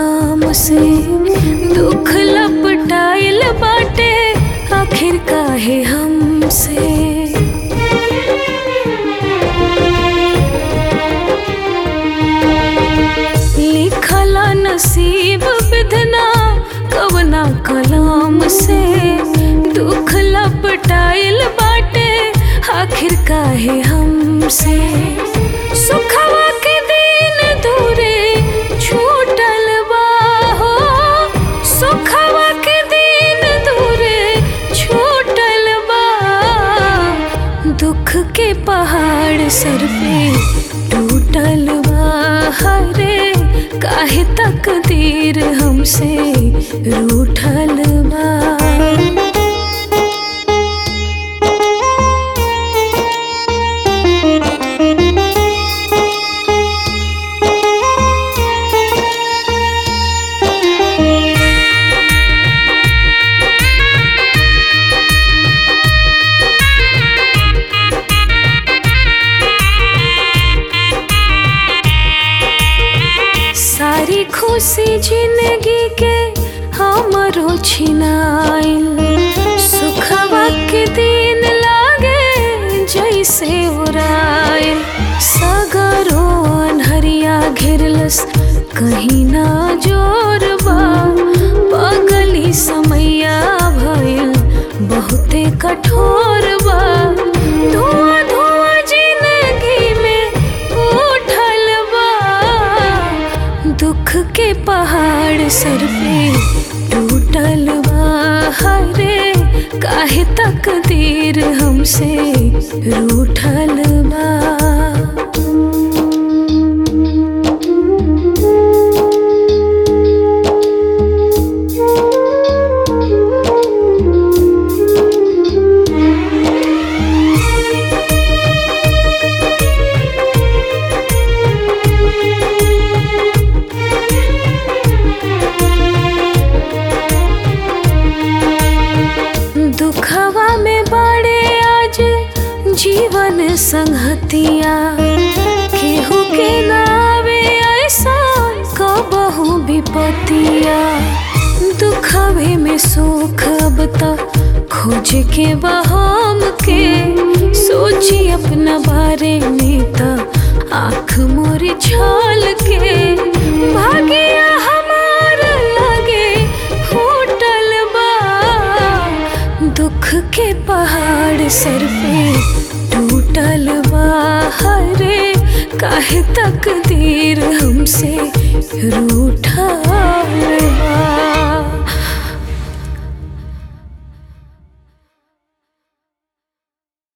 कलाम से दुख लपटाइल बाटे आखिर काहे हमसे लिखला नसीब विधना कवना कलाम से दुख लपटाइल बाटे आखिर काहे हमसे सुखवा के दिन दूरे छूटल बा हो सुखवा के दिन दूरे छूटल बा दुख के पहाड़ सर पे टूटल बा हरे काहे तकदीर हमसे रूठल बा सारी खुशी जिंदगी के हमरो छिनाइल सुखवा के दिन लागे जैसे उड़ाइल सगरो अनहरिया घेरलस कहीं ना जोरबा पगली समैया भइल बहुते कठोर बा धुआं धुआं जिंदगी में उठल बा दुख के पहाड़ सर पे टूटल बा हरे काहे तकदीर हमसे रूठल बा दुखवा में बड़े आज जीवन संगतिया केहू के नावे ऐसा कबहू विपतिया दुखवे में सुख अब तक खोज के बहाम के सोची अपना बारे में त आँख मोर छाल के भागिया हमार लगे फूटल बा दुख के पहाड़ सर पे टूटल बा हरे काहे तकदीर हमसे रू